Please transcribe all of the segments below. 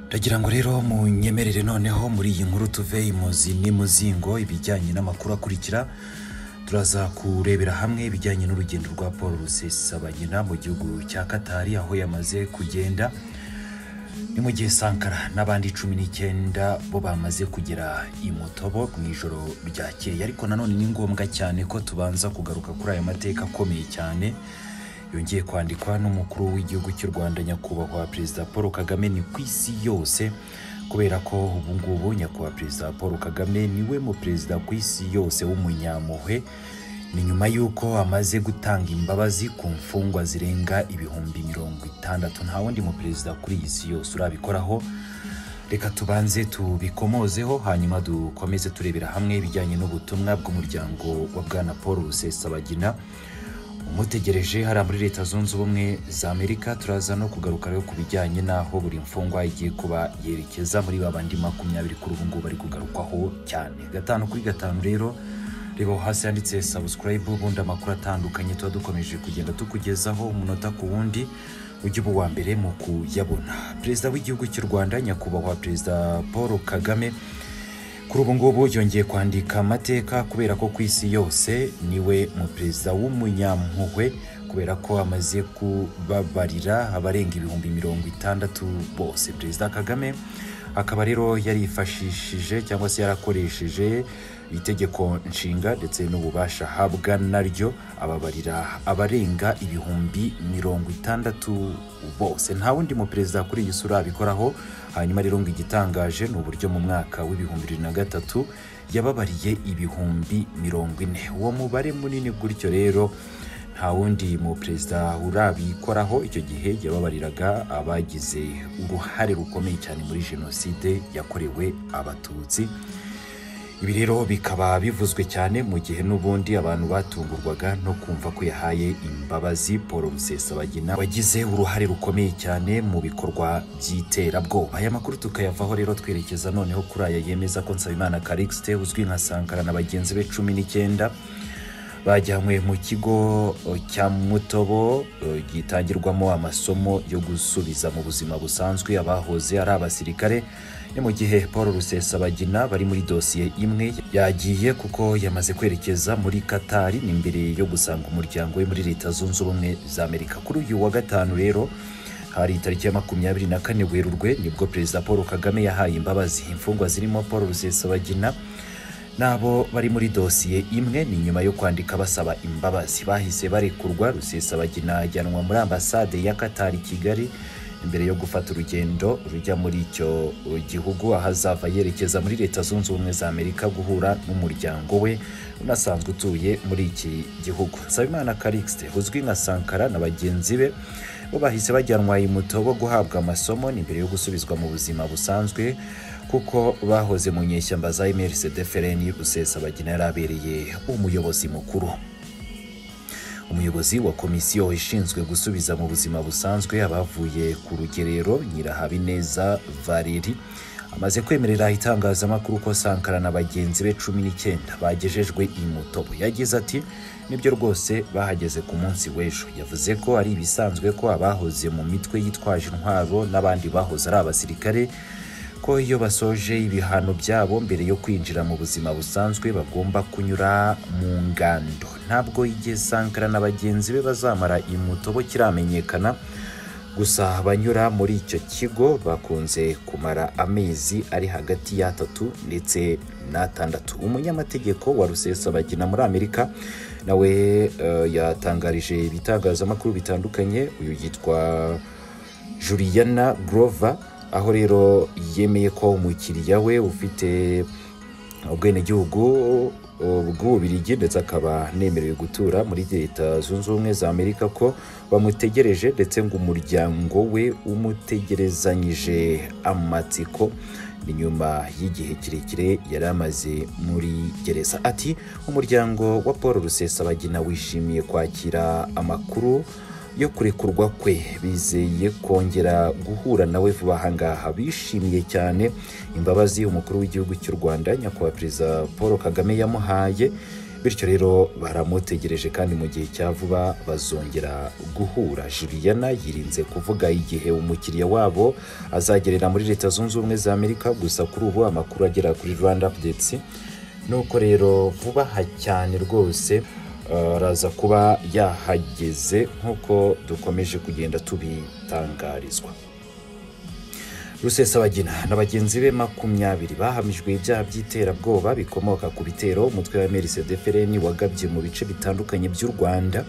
ndagira ngo rero munyemerere noneho muri iyi nkuru tuve imuzi n'imuzingo ibijyanye n'amakuru akurikira turaza kurebera hamwe ibijyanye n'urugendo rwa paul rusesabagina mu gihugu cya katari aho yamaze kugenda ni mu gihe sankara n'abandi cumi n'icyenda bo bamaze kugera i mutobo mu ijoro ryakeye ariko nanone ni ngombwa cyane ko tubanza kugaruka kuri aya mateka akomeye cyane yongeye kwandikwa n'umukuru w'igihugu cy'u rwanda nyakubahwa perezida paul kagame ni ku isi yose kubera ko ubu ngubu nyakubahwa perezida paul kagame niwe mu perezida ku isi yose w'umunyampuhwe ni nyuma y'uko amaze gutanga imbabazi ku mfungwa zirenga ibihumbi mirongo itandatu nta wundi mu perezida kuri iyi si yose urabikoraho reka tubanze tubikomozeho hanyuma dukomeze turebera hamwe ibijyanye n'ubutumwa bw'umuryango wa bwana paul rusesabagina umutegereje hariya muri leta zunze ubumwe za amerika turaza no kugaruka rero ku bijyanye n'aho buri mfungwa igiye kuba yerekeza muri ba bandi makumyabiri kuri ubu ngubu bari kugarukwaho cyane gatanu kuri gatanu rero reba aho hasi handitse sabusikarayibu ubundi amakuru atandukanye tuba dukomeje kugenda tukugezaho umunota ku wundi ujye uba uwa mbere mu kuyabona perezida w'igihugu cy'u rwanda nyakubahwa perezida paul kagame kuri ubu ngubu yongeye kwandika amateka kubera ko ku isi yose niwe mu perezida w'umunyampuhwe kubera ko amaze kubabarira abarenga ibihumbi mirongo itandatu bose perezida kagame akaba rero yarifashishije cyangwa se yarakoresheje itegeko nshinga ndetse n'ububasha ahabwa naryo ababarira abarenga ibihumbi mirongo itandatu bose nta wundi mu perezida kuri iyi sura abikoraho hanyuma rero ngo igitangaje ni uburyo mu mwaka w'ibihumbi bibiri na gatatu yababariye ibihumbi mirongo ine uwo mubare munini gutyo rero nta wundi mu perezida urabikoraho icyo gihe yababariraga abagize uruhare rukomeye cyane muri jenoside yakorewe abatutsi ibi rero bikaba bivuzwe cyane mu gihe n'ubundi abantu batungurwaga no kumva ko yahaye imbabazi paul rusesabagina wagize uruhare rukomeye cyane mu bikorwa by'iterabwoba aya makuru tukayavaho rero twerekeza noneho kuri aya yemeza ko nsabimana karikisite uzwi nka sankara na bagenzi be cumi n'icyenda bajyanywe mu kigo cya mutobo gitangirwamo amasomo yo gusubiza mu buzima busanzwe abahoze ari abasirikare ni mu gihe paul rusesabagina bari muri dosiye imwe yagiye kuko yamaze kwerekeza muri katari ni mbere yo gusanga umuryango we muri leta zunze ubumwe za amerika kuri uyu wa gatanu rero hari itariki ya makumyabiri na kane werurwe nibwo perezida paul kagame yahaye imbabazi imfungwa zirimo paul rusesabagina nabo bari muri dosiye imwe ni nyuma yo kwandika basaba imbabazi bahise barekurwa rusesabagina ajyanwa muri ambasade ya katari kigali mbere yo gufata urugendo rujya muri icyo gihugu aho azava yerekeza muri leta zunze ubumwe za amerika guhura n'umuryango we unasanzwe utuye muri iki gihugu nsabimana karikisite uzwi nka sankara na bagenzi be bo bahise bajyanwa i mutobo guhabwa amasomo ni mbere yo gusubizwa mu buzima busanzwe kuko bahoze mu nyeshyamba za emerisede fereni rusesabagina yari abereye umuyobozi mukuru umuyobozi wa komisiyo ishinzwe gusubiza mu buzima busanzwe abavuye ku rugerero nyirahabineza valeri amaze kwemerera itangazamakuru ko sankara na bagenzi be cumi n'icyenda bagejejwe i mutobo yagize ati nibyo rwose bahageze ku munsi w'ejo yavuze ko ari ibisanzwe ko abahoze mu mitwe yitwaje intwaro n'abandi bahoze ari abasirikare ko iyo basoje ibihano byabo mbere yo kwinjira mu buzima busanzwe bagomba kunyura mu ngando ntabwo igihe sankara na bagenzi be bazamara imutobo kiramenyekana gusa abanyura muri icyo kigo bakunze kumara amezi ari hagati y'atatu ndetse n'atandatu umunyamategeko wa rusesabagina muri amerika nawe uh, yatangarije ibitangazamakuru bitandukanye uyu yitwa juliana grover aho rero yemeye ko umukiriya we ufite ubwenegihugu bw'ububirigi ndetse akaba nemerewe gutura muri leta zunze ubumwe za amerika ko bamutegereje ndetse ngo umuryango we umutegerezanyije amatsiko ni nyuma y'igihe kirekire yari amaze muri gereza ati umuryango wa paul rusesabagina wishimiye kwakira amakuru yo kurekurwa kwe bizeye kongera guhura nawe vuba ahangaha bishimiye cyane imbabazi umukuru w'igihugu cy'u rwanda nyakubahwa perezida paul kagame yamuhaye bityo rero baramutegereje kandi mu gihe cya vuba bazongera guhura juliana yirinze kuvuga igihe umukiriya wabo azagerera muri leta zunze ubumwe za amerika gusa kuri ubu amakuru agera kuri rwanda updates nuko rero vuba aha cyane rwose eh, araza kuba yahageze nk'uko dukomeje kugenda tubitangarizwa rusesabagina na bagenzi be makumyabiri bahamijwe ibyaha by'iterabwoba bikomoka ku bitero umutwe wa mrcdfrn wagabye mu bice bitandukanye by'u rwanda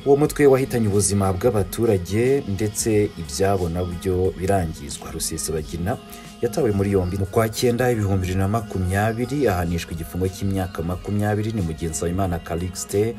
uwo mutwe wahitanye ubuzima bw'abaturage ndetse ibyabo nabyo birangizwa rusesabagina yatawe muri yombi mu kwa cyenda ibihumbi bibiri na makumyabiri ahanishwa igifungo cy'imyaka makumyabiri ni mugenzi wa imana calixte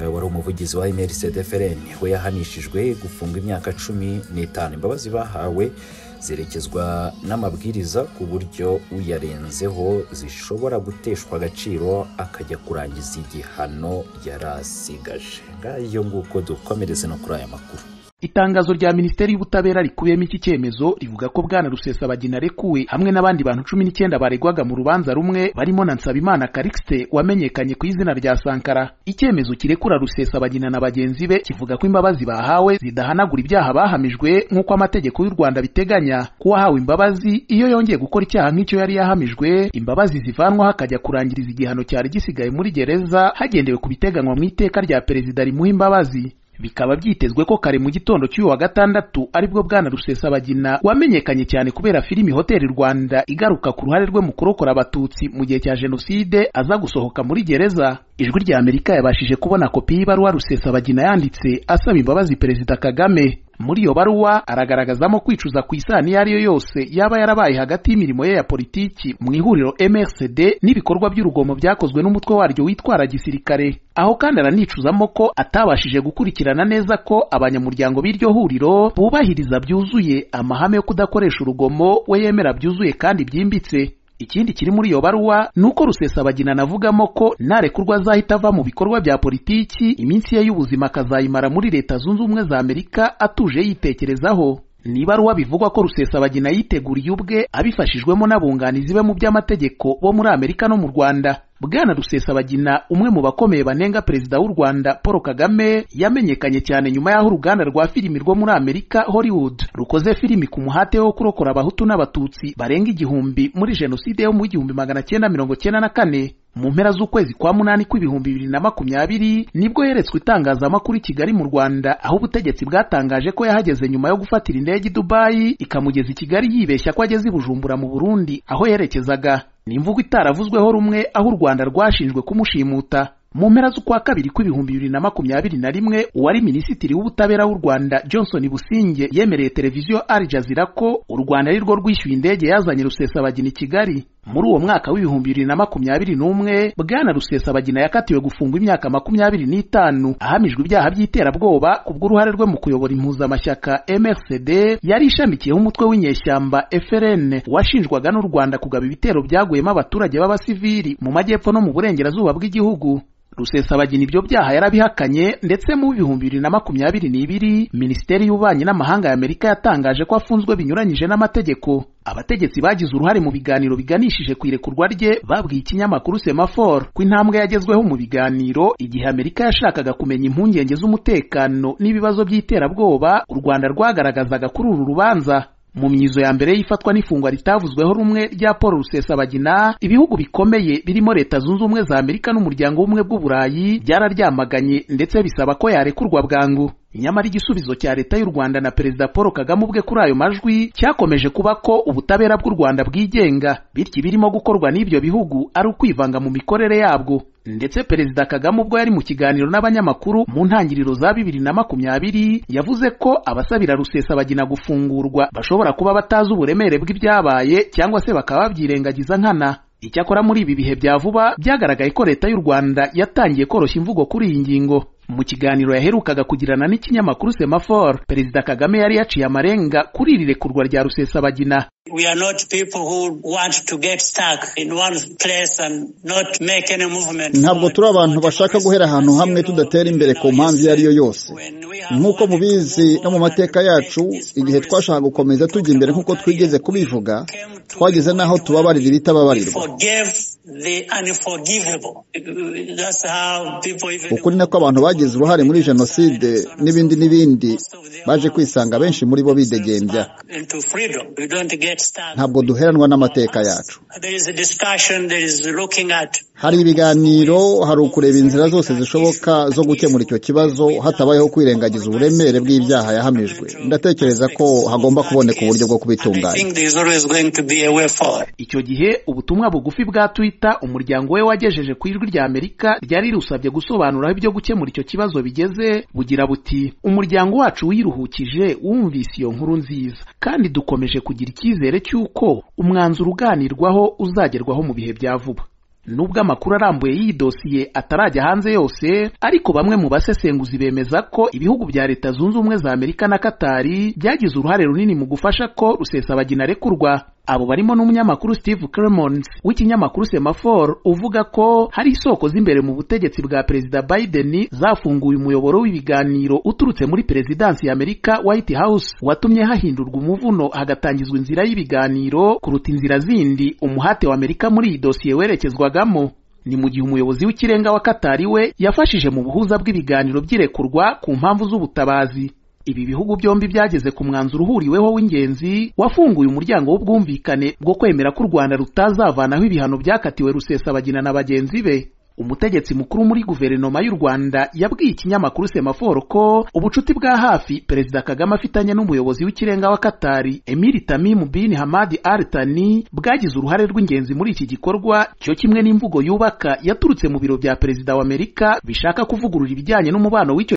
eh, wari umuvugizi wa mrcdfrn we yahanishijwe gufungwa imyaka cumi n'itanu imbabazi bahawe zerekezwa n'amabwiriza ku buryo uyarenzeho zishobora guteshwa agaciro akajya kurangiza igihano yari asigaje ngayo nguko dukomereze no kuri aya makuru itangazo rya minisiteri y'ubutabera rikubiyemo iki cyemezo rivuga ko bwana rusesabagina arekuwe hamwe n'abandi bantu cumi n'icyenda baregwaga mu rubanza rumwe barimo na nsabimana karikisite wamenyekanye ku izina rya sankara icyemezo kirekura rusesabagina na bagenzi be kivuga ko imbabazi bahawe zidahanagura ibyaha bahamijwe nk'uko amategeko y'u rwanda biteganya ko uwahawe imbabazi iyo yongeye gukora icyaha nk'icyo yari yahamijwe imbabazi zivanwaho akajya kurangiriza igihano cyari gisigaye muri gereza hagendewe ku biteganywa mu iteka rya perezida rimuha imbabazi bikaba byitezwe ko kare mu gitondo cy'uyu wa gatandatu aribwo bwana rusesabagina wamenyekanye cyane kubera filimi hoteli rwanda igaruka ku ruhare rwe mu kurokora abatutsi mu gihe cya jenoside aza gusohoka muri gereza ijwi rya amerika yabashije kubona kopi y'ibaruwa rusesabagina yanditse asaba imbabazi perezida kagame muri iyo baruwa aragaragazamo kwicuza ku isano iyo ari yo yose yaba yarabaye hagati y'imirimo ye ya politiki mu ihuriro MRCD n'ibikorwa by'urugomo byakozwe n'umutwe waryo witwara gisirikare aho kandi aranicuzamo ko atabashije gukurikirana neza ko abanyamuryango b'iryo huriro bubahiriza byuzuye amahame yo kudakoresha urugomo we yemera byuzuye kandi byimbitse ikindi kiri muri iyo baruwa ni uko rusesabagina anavugamo ko narekurwa azahita ava mu bikorwa bya politiki iminsi ye y'ubuzima akazayimara muri leta zunze ubumwe za amerika atuje yitekerezaho ni ibaruwa bivugwa ko rusesabagina yiteguriye ubwe abifashijwemo n'abunganizi be mu by'amategeko bo muri amerika no mu rwanda bwana rusesabagina umwe mu bakomeye banenga perezida w'u rwanda paul kagame yamenyekanye cyane nyuma y'aho uruganda rwa filimi rwo muri amerika hollywood rukoze filimi ku muhate wo kurokora abahutu n'abatutsi barenga igihumbi muri jenoside yo mu igihumbi magana cyenda mirongo cyenda na kane mu mpera z'ukwezi kwa munani kw'ibihumbi bibiri na makumyabiri nibwo yeretswe itangazamakuru i kigali mu rwanda aho ubutegetsi bwatangaje ko yahageze nyuma yo gufatira indege i dubayi ikamugeza i kigali yibeshya ko ageze i bujumbura mu burundi aho yerekezaga ni imvugo itaravuzweho rumwe aho u rwanda rwashinjwe kumushimuta mu mpera z'ukwa kabiri kw'ibihumbi bibiri na makumyabiri na rimwe uwari minisitiri w'ubutabera w'u rwanda johnson businge yemereye televiziyo al jazeera ko u rwanda ari rwo rwishyuye indege yazanye rusesabagina i kigali muri uwo mwaka w'ibihumbi bibiri na makumyabiri n'umwe bwana rusesabagina yakatiwe gufungwa imyaka makumyabiri n'itanu ahamijwe ibyaha by'iterabwoba kubw'uruhare rwe mu kuyobora impuzamashyaka mrcd yari ishamikiyeho umutwe w'inyeshyamba frn washinjwaga n'u rwanda kugaba ibitero byaguyemo abaturage b'abasivili mu majyepfo no mu burengerazuba bw'igihugu rusesabagina ibyo byaha yarabihakanye ndetse mu bihumbi bibiri na makumyabiri n'ibiri minisiteri y'ububanyi n'amahanga ya amerika yatangaje ko afunzwe binyuranyije n'amategeko abategetsi bagize uruhare mu biganiro biganishije ku irekurwa rye babwiye ikinyamakuru semafor ko intambwe yagezweho mu biganiro igihe amerika yashakaga kumenya impungenge z'umutekano n'ibibazo by'iterabwoba u rwanda rwagaragazaga kuri uru rubanza mu myizo ya mbere y'ifatwa n'ifungwa ritavuzweho rumwe rya paul rusesabagina ibihugu bikomeye birimo leta zunze ubumwe za amerika n'umuryango w'ubumwe bw'uburayi byararyamaganye ndetse bisaba ko yarekurwa bwangu nyamara igisubizo cya leta y'u rwanda na perezida paul kagame ubwe kuri ayo majwi cyakomeje kuba ko ubutabera bw'u rwanda bwigenga bityo ibirimo gukorwa n'ibyo bihugu ari ukwivanga mu mikorere yabwo ndetse perezida kagame ubwo yari mu kiganiro n'abanyamakuru mu ntangiriro za bibiri na makumyabiri yavuze ko abasabira rusesabagina gufungurwa bashobora kuba batazi uburemere bw'ibyabaye cyangwa se bakaba babyirengagiza nkana icyakora muri ibi bihe bya vuba byagaragaye ko leta y'u rwanda yatangiye koroshya imvugo kuri iyi ngingo mu kiganiro yaherukaga kugirana n'ikinyamakuru semafor perezida kagame yari yaciye amarenga kuri iri rekurwa rya rusesabagina We are not people who want to get stuck in one place and not make any movement. ntabwo turi abantu bashaka guhera ahantu hamwe tudatera imbere ku mpamvu iyo ari yo yose nk'uko mubizi no mu mateka yacu igihe twashaka gukomeza tujya imbere nk'uko twigeze kubivuga twageze n'aho tubabarira ibitababarirwa forgive the unforgivable. That's how people even ukuri ni ko abantu bagize uruhare muri jenoside n'ibindi n'ibindi baje kwisanga abenshi muri bo bidegembya into freedom. We don't get stuck. ntabwo duheranwa n'amateka yacu There is a discussion, there is looking at hari ibiganiro hari ukureba inzira zose zishoboka zo gukemura icyo kibazo hatabayeho kwirengagiza uburemere bw'ibyaha yahamijwe ndatekereza ko hagomba kuboneka uburyo bwo I kubitunganya think there is always going to be a way forward. icyo gihe ubutumwa bugufi bwa twitter umuryango we wagejeje ku ijwi rya amerika ryari rusabye gusobanura aho ibyo gukemura icyo kibazo bigeze bugira buti umuryango wacu wiruhukije wumvise iyo nkuru nziza kandi dukomeje kugira icyizere cy'uko umwanzuro uganirwaho uzagerwaho mu bihe bya vuba nubwo amakuru arambuye y'iyi dosiye atarajya hanze yose ariko bamwe mu basesenguzi bemeza ko ibihugu bya leta zunze ubumwe za amerika na katari byagize uruhare runini mu gufasha ko rusesabagina arekurwa abo barimo n'umunyamakuru steve clemons w'ikinyamakuru semafor uvuga ko hari isoko z'imbere mu butegetsi bwa perezida biden zafunguye umuyoboro w'ibiganiro uturutse muri perezidansi ya amerika white house watumye hahindurwa umuvuno hagatangizwa inzira y'ibiganiro kuruta inzira zindi umuhate wa amerika muri iyi dosiye werekezwagamo ni mu gihe umuyobozi w'ikirenga wa katari we yafashije mu buhuza bw'ibiganiro by'irekurwa ku mpamvu z'ubutabazi ibi bihugu byombi byageze ku mwanzuro uhuriweho w'ingenzi wafunguye umuryango w'ubwumvikane bwo kwemera ko u rwanda rutazavanaho ibihano byakatiwe rusesabagina na bagenzi be umutegetsi mukuru muri guverinoma y'u rwanda yabwiye ikinyamakuru semaforo ko ubucuti bwa hafi perezida kagame afitanye n'umuyobozi w'ikirenga wa katari emiri tamimu bin hamadi artani bwagize uruhare rw'ingenzi muri iki gikorwa cyo kimwe n'imvugo yubaka yaturutse mu biro bya perezida wa amerika bishaka kuvugurura ibijyanye n'umubano w'icyo